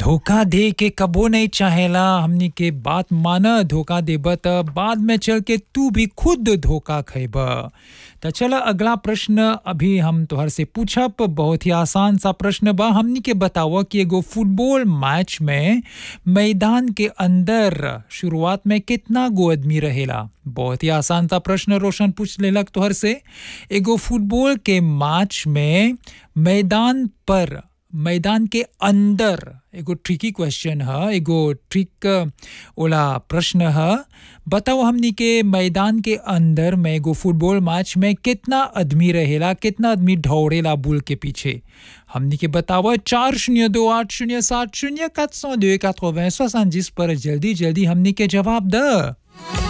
धोखा दे के कबो नहीं चाहेला हमनी के बात माना धोखा देब त बाद में चल के तू भी खुद धोखा खैब त चल अगला प्रश्न अभी हम तोहर से पूछब बहुत ही आसान सा प्रश्न बा हमनी के बताव कि एगो फुटबॉल मैच में मैदान के अंदर शुरुआत में कितना गो आदमी रहेला बहुत ही आसान सा प्रश्न रोशन पूछ लेलक तोहर से एगो फुटबॉल के मैच में मैदान पर मैदान के अंदर एगो ट्रिकी क्वेश्चन है एगो ट्रिक ओला प्रश्न है बताओ हमनी के मैदान के अंदर में एगो फुटबॉल मैच में कितना आदमी रहेला कितना आदमी दौड़ेला बुल के पीछे हमनी के बताओ चार शून्य दो आठ शून्य सात शून्य सात सौ दो पर जल्दी जल्दी हमनी के जवाब द